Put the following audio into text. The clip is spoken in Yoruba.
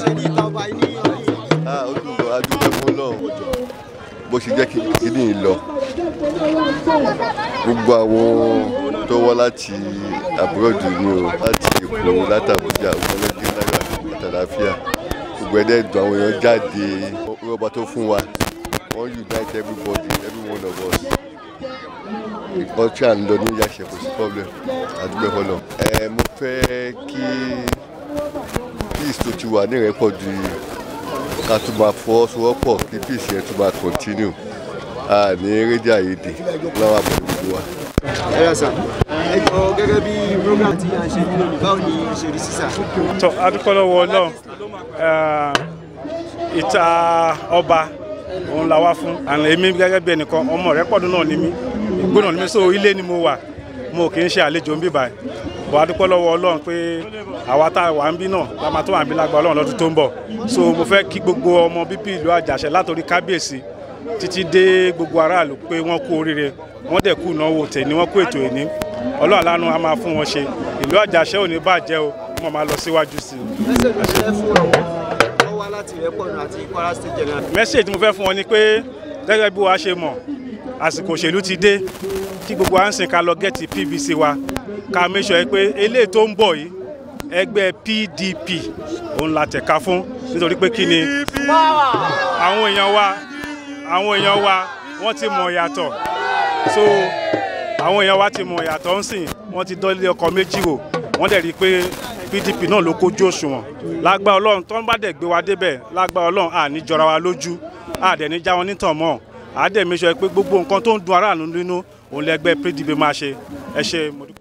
ẹni ìta ọba ní ọ̀yìn. Ah, ó dùn gan adúgbò fún Ọlọ́run bó ṣe jẹ́ kí kíní yìí lọ gbogbo àwọn tó wá láti abroad ni o láti Èkó láti Àbújá ọmọlẹ́gbẹ́ náírà àtàláfíà gbogbo ẹ̀dẹ́ dùn àwọn èèyàn jáde rọ́bà tó fún wa wọ́n unite everybody every one of us nǹkan tí à ń lọ ní yàṣẹ kò sí problem adúgbò fọlọ ẹ mo fẹ́ kí peace tó ti wà ní ìrẹ́pọ̀ ju ká tún máa fọwọ́sowọ́pọ̀ kí peace yẹn tún máa continue a ní rédíò àyèdè lọ́wọ́ àbọ̀ gbogbo wa. ẹ yọ sà ẹ jọ gẹ́gẹ́ bí program tí a ń ṣe nílò báwo ni ṣe rí sísà. tọ adúpẹ́ lọ́wọ́ ọlọ́run Eh, ìta ọba òun la wá fún àná èmi gẹ́gẹ́ bí ẹnìkan ọmọ rẹ pọ̀dún náà ni mí gbóná ni mí so ilé ni mo wà mo kì í ṣe àlejò ń bí báyìí bọ̀ adúpẹ́ lọ́wọ́ ọlọ́run pé àwa tá a wà ń bí náà la máa tó wà ń bí lágbá ọlọ́run lọ́dún tó ń bọ̀ so mo fẹ́ kí gbogbo ọmọ bíbí ìlú àjàṣẹ látòrí kábíyèsí títí dé gbogbo aráàlú pé wọ́n kú oríire wọ́n dẹ̀ kú ìnáwó tèmi wọ́n kú ètò ìní ọlọ́run aláàánú á máa fún wọn ṣe ìlú àjàṣẹ ò ní bàjẹ́ o wọ́n máa lọ síwájú sí i. ẹsẹ̀ mi ṣe fún àwọn tó wá láti ìrẹ́pọ̀nù àti Kwara State General. mẹ́sẹ̀jì tí mo fẹ́ fún wọn ni pé gẹ́gẹ́ bí wàá ṣe mọ̀ àsìkò òṣèlú ti dé kí gbogbo à ń sìn ká lọ gẹ́ẹ̀tì PVC wa ká make sure pé eléyìí tó ń bọ̀ yìí ẹgbẹ́ PDP òun la tẹ̀ka fún nítorí pé kí ni àwọn èèyàn wa àwọn èèyàn wa wọ́n ti mọ̀ yàtọ̀ so àwọn èèyàn wa ti mọ̀ yàtọ̀ ń sìn wọ́n ti dọ́lé ọkọ̀ méjì wò wọ́n dẹ̀ rí i pé PDP náà ló kójú òṣùwọ̀n lágbá ọlọ́run tó ń bá dẹ̀ gbé wa débẹ̀ lágbá ọlọ́run àní jọra wa lójú àdẹ̀ ní já wọn nítàn mọ́ àdẹ̀ mi sọ pé gbogbo nǹkan tó ń dun aráàlú nínú òun lẹ́gbẹ́ PDP máa ṣe ẹ ṣe mo dúpẹ́.